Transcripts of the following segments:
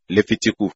Léfítíkù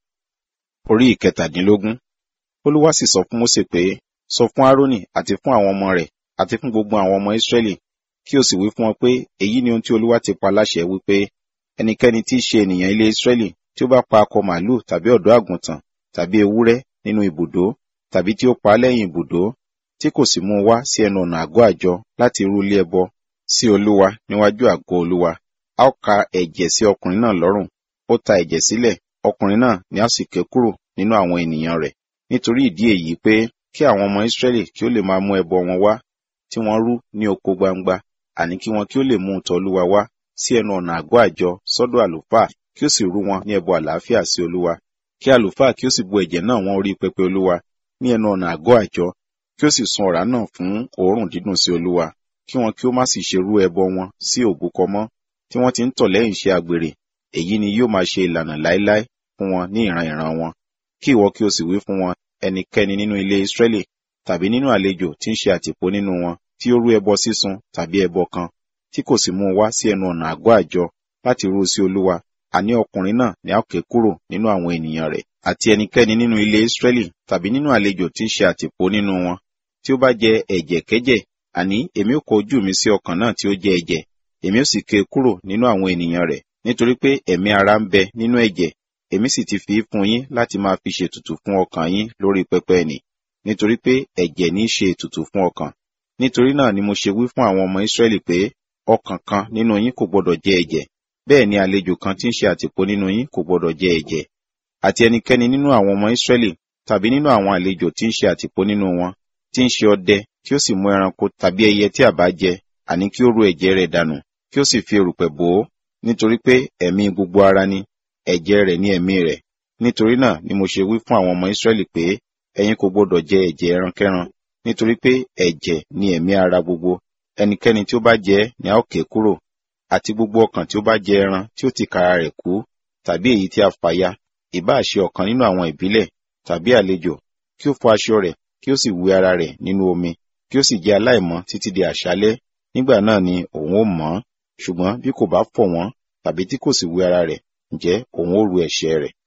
orí ìkẹtàdínlógún. Olúwa sì sọ fún Mósè pé, sọ fún Árónì àti fún àwọn ọmọ rẹ̀ àti fún gbogbo àwọn ọmọ Ísírẹ́lì kí o sì wí fún wọn pé èyí ni ohun tí Olúwa ti pa láṣẹ wípé ẹnikẹ́ni tí í ṣe ènìyàn ilé Ísírẹ́lì tí ó bá pa akọ màlúù tàbí ọ̀dọ́ àgùntàn tàbí ewúrẹ́ nínú ibùdó tàbí tí ó pa á lẹ́yìn ibùdó tí kò sì mú un wá sí ẹnu ọ̀nà àgọ́ àjọ láti rú ilé ẹbọ sí Olúwa níwájú àgọ́ Olúwa a ó ka ẹ̀jẹ̀ sí ọkùnrin náà lọ́rùn ó ta ẹ̀jẹ̀ sílẹ̀ ọkùnrin náà ni a sì ké kúrò nínú àwọn ènìyàn rẹ̀ nítorí ìdí èyí pé kí àwọn ọmọ Ísírẹ́lì kí ó lè máa mú ẹbọ wọn wá tí wọ́n rú ní oko gbangba àní kí wọn kí ó lè mú un tọ̀ Olúwa wá sí ẹnu ọ̀nà àgọ́ àjọ sọ́dọ̀ àlùfáà kí ó sì rú wọn ní ẹbọ àlàáfíà sí Olúwa kí àlùfáà kí ó sì bu ẹ̀jẹ̀ náà wọ́n orí pẹpẹ Olúwa ní ẹnu ọ̀nà àgọ́ àjọ kí ó sì sun ọ̀rá náà fún òórùn dídùn sí Olúwa kí wọn kí ó má sì ṣe rú ẹbọ wọn sí òbúkọ mọ́ tí wọ́n ti ń tọ̀ lẹ́yìn iṣẹ́ àgbèrè èyí ni yóò máa ṣe ìlànà láéláé fún wọn ní ìran ìran wọn kí ìwọ kí o sì wí fún wọn ẹnikẹ́ni nínú ilé Ísírẹ́lì tàbí nínú àlejò tí ń ṣe àtìpó nínú wọn tí ó rú ẹbọ sísun tàbí ẹbọ kan tí kò sì mú un wá sí ẹnu ọ̀nà àgọ́ àjọ láti rú sí Olúwa àní ọkùnrin náà ni a ó ké kúrò nínú àwọn ènìyàn rẹ̀ àti ẹnikẹ́ni nínú ilé Ísírẹ́lì tàbí nínú àlejò tí ń ṣe àtìpó nínú wọn tí ó bá jẹ ẹ̀jẹ̀ kẹ́jẹ̀ àní èmi ó kọ ojú mi sí ọkàn náà tí ó jẹ ẹ̀jẹ̀ èmi ó sì ké kúrò nínú àwọn ènìyàn rẹ̀ nítorí pé ẹ̀mí ara ń bẹ nínú ẹ̀jẹ̀ èmi sì ti fi í fún yín láti máa fi ṣètùtù fún ọkàn yín lórí pẹpẹ nì nítorí pé ẹ̀jẹ̀ ní í ṣe ètùtù fún ọkàn nítorí náà ni mo ṣe wí fún àwọn ọmọ Ísírẹ́lì pé ọkàn kan nínú yín kò gbọdọ̀ jẹ ẹ̀jẹ̀ bẹ́ẹ̀ ni àlejò kan tí ń ṣe àtìpó nínú yín kò gbọdọ̀ jẹ ẹ̀jẹ̀ àti ẹnikẹ́ni nínú àwọn ọmọ Ísírẹ́lì tàbí nínú àwọn àlejò tí ń ṣe àtìpó nínú wọn tí ń ṣe ọdẹ tí ó sì mú ẹranko tàbí ẹyẹ tí a bá jẹ àní kí ó ru ẹ̀jẹ̀ rẹ̀ dànù kí ó sì fi erùpẹ̀ bò ó nítorí pé ẹ̀mí gbogbo ara ni ẹ̀jẹ̀ rẹ̀ ní ẹ̀mí rẹ̀ nítorí náà ni mo ṣe wí fún àwọn ọmọ Ísírẹ́lì pé ẹ̀yin kò gbọdọ̀ jẹ ẹ̀jẹ̀ ẹrankẹ́ran nítorí pé ẹ̀jẹ̀ ní ẹ̀mí ara gbogbo ẹnikẹ́ni tí ó bá jẹ ni a ó ké kúrò àti gbogbo ọkàn tí ó bá jẹ ẹran tí ó ti kara rẹ̀ kú tàbí èyí tí a fàya ìbáà ṣe ọ̀kan nínú àwọn ìbílẹ̀ tàbí àlejò kí ó fọ aṣọ rẹ̀ kí ó sì wẹ ara rẹ̀ nínú omi kí ó sì jẹ́ aláìmọ́ títí di àṣálẹ́ nígbà náà ni òun ó mọ́ ṣùgbọ́n bí kò bá fọ̀ wọ́n tàbí tí kò sì wẹ ara rẹ̀ ǹjẹ́ òun ó ru ẹ̀ṣẹ̀ rẹ̀